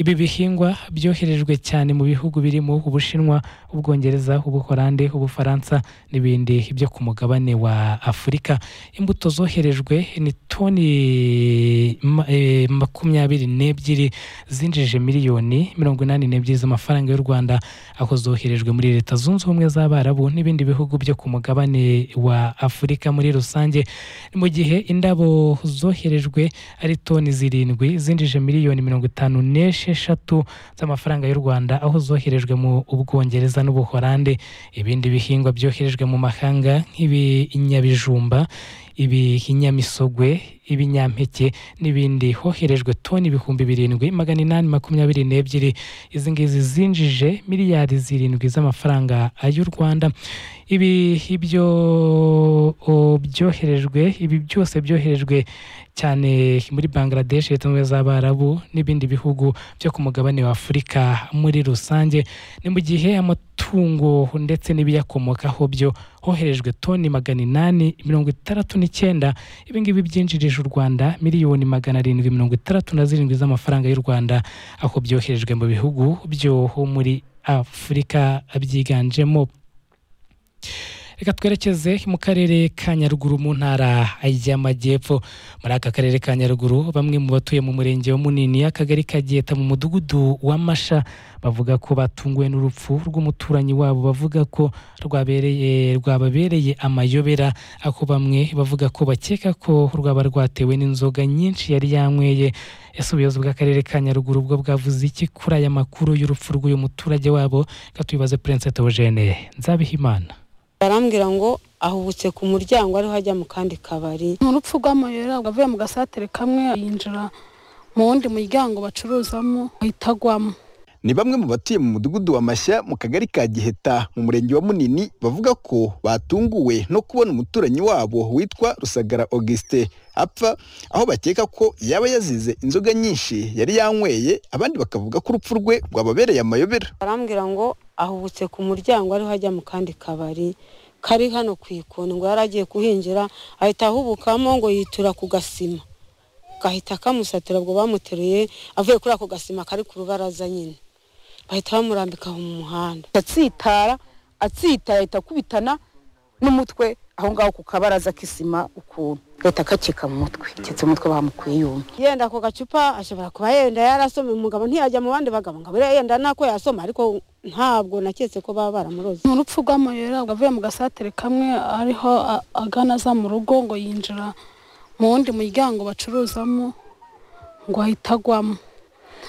Ibi bihingwa byoherejwe cyane mu bihugu birimo Ubushinwa, Ubwongereza, Ubuholandi, Ubufaransa n'ibindi byo ku mugabane wa Afurika. Imbuto zoherejwe ni toni ma- eh, makumyabiri n'ebyiri zinjije miliyoni mirongo inani n'ebyiri z'amafaranga y'u Rwanda, aho zoherejwe muri Leta Zunze Ubumwe z'Abarabu n'ibindi bihugu byo ku mugabane wa Afurika muri rusange, mu gihe indabo zoherejwe ari toni zirindwi zinjije miliyoni mirongo itanu n'esheshatu z'amafaranga y'u Rwanda, aho zoherejwe mu Ubwongereza n'Ubuholande. Ibindi bihingwa byoherejwe mu mahanga nk'ibinyabijumba, ibinyamisogwe, ibinyampeke n'ibindi, hoherejwe toni ibihumbi birindwi magana inani makumyabiri n'ebyiri. Izi ngizi zinjije miliyari zirindwi z'amafaranga y'u Rwanda. Ibi ibyo o, byoherejwe, ibi byose byoherejwe cyane muri Bangladesh, Leta Zunze Ubumwe z'Abarabu n'ibindi bihugu byo ku mugabane wa Afurika muri rusange. Ni mu gihe amatungo ndetse n'ibiyakomokaho byo hoherejwe toni magana inani mirongo itandatu n'icyenda. Ibi ngibi byinjirije u Rwanda miliyoni magana arindwi mirongo itandatu na zirindwi z'amafaranga y'u Rwanda, aho byoherejwe mu bihugu byo muri Afurika byiganjemo Reka twerekeze mu karere ka Nyaruguru mu ntara y'Amajyepfo. Muri aka karere ka Nyaruguru bamwe mu batuye mu murenge wa Munini akagari ka Giheta mu mudugudu wa Masha bavuga ko batunguwe n'urupfu rw'umuturanyi wabo bavuga ko rwabereye rwababereye amayobera ako bamwe bavuga ko bakeka ko rwaba rwatewe n'inzoga nyinshi yari yanyweye. Ese ubuyobozi bw'akarere ka Nyaruguru bwo bwavuze iki kuri aya makuru y'urupfu y'uyu muturage wabo? Reka tubibaze Prince Theogene Nzabihimana. barambwira ngo ahubutse ku muryango ariho ajya mu kandi kabari ni urupfu rw'amayobera avuye mu gasatere kamwe yinjira mu wundi muryango bacuruzamo ahita agwamo ni bamwe mu batuye mu mudugudu wa mashya mu kagari ka giheta mu murenge wa munini bavuga ko batunguwe no kubona umuturanyi wabo witwa rusagara auguste apfa aho bakeka ko yaba yazize inzoga nyinshi yari yanyweye abandi bakavuga ko urupfu rwe rwababereye amayobera barambwira ngo ahubutse ku muryango ariho ajya mu kandi kabari kari hano ku ikoni ngo yari agiye kuhingira ahita ahubukamo ngo yitura ku gasima gahita kamusatira ubwo bamuteruye avuye kuri ako gasima kari ku rubaraza nyine bahita bamurambika mu muhanda atsitara atsitaye ahita akubitana n'umutwe aho ngaho ku kabaraza k'isima ukuntu leta akakika mu mutwe akitse umutwe bamukuye yumye yenda ako gacupa ashobora kuba yenda yarasoma umugabo ntiyajya mu bandi bagabo ngo abure yenda nako yasoma ariko ntabwo naketse ko baba baramuroze ni urupfu rw'amayobera avuye mu gasatere kamwe ariho a- agana aza mu rugo ngo yinjira mu wundi muryango bacuruzamo ngo ahita agwamo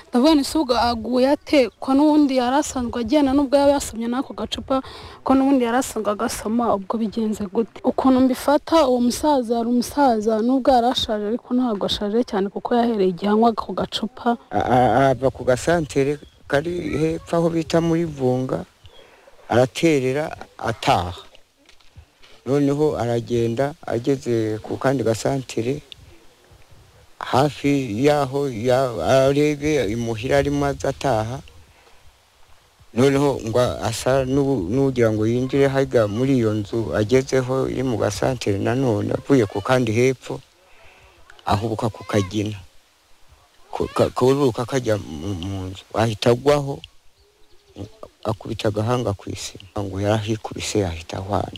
ndavuga ni se ubwo aguye ate ko n'ubundi yari asanzwe agenda n'ubwo yaba yasomye n'ako gacupa ko n'ubundi yari asanzwe agasoma ubwo bigenze gute ukuntu mbifata uwo musaza yari umusaza n'ubwo yari ashaje ariko ntabwo ashaje cyane kuko yahereye igihe anywa ako gacupa A- a- ava ku gasantere kari hepfo aho bita muri vunga araterera ataha noneho aragenda ageze ku kandi gasantere hafi y'aho ya- arebe imuhira arimo aza ataha noneho ngo asa n'u- n'ugira ngo yinjire hajya muri iyo nzu agezeho iri mu gasantere nanone avuye ku kandi hepfo ahubuka ku kagina ku- ka- kururuka kajya mu mu nzu ahita agwaho akubita agahanga ku isima ngo yarahikubise yahita ahwana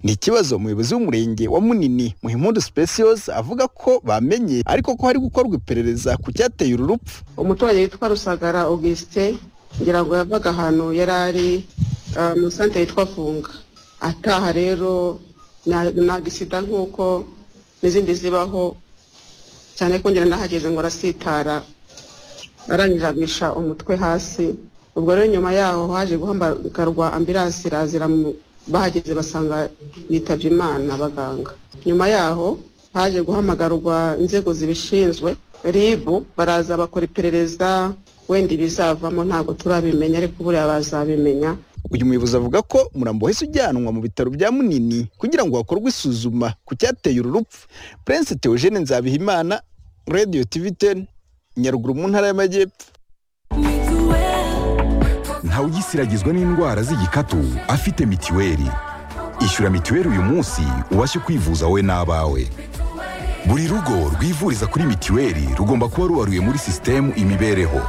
ni ikibazo umuyobozi w'umurenge wa munini muhimpundu specios avuga ko bamenye ariko ko hari gukorwa iperereza ku cyateye uru rupfu umuturage witwa rusagara augustin ngira ngo yavaga ahantu yari ari ah, mu santere yitwa funga ataha rero na- ni agisida nk'uko n'izindi zibaho cyane ko ngira nahageze ngo arasitara arangije agisha umutwe hasi ubwo rero nyuma yaho haje guhamagarwa ambiransi irazira mu- bahageze basanga bitabye imana abaganga nyuma yaho haje guhamagarwa inzego zibishinzwe ribu baraza bakora iperereza wenda ibizavamo ntabwo turabimenya ariko buriya bazabimenya uyu muyobozi avuga ko umurambo wahise ujyanwa mu bitaro bya munini kugira ngo hakorwe isuzuma ku cyateye uru rupfu prince theogene nzabihimana radio tv 10 nyaruguru mu ntara y'amajyepfo ntawugisiragizwa n'indwara z'igikatu afite mitiweli ishyura mitiweli uyu munsi ubashe kwivuza wowe n'abawe buri rugo rwivuriza kuri mitiweli rugomba kuba rubaruye muri sisitemu imibereho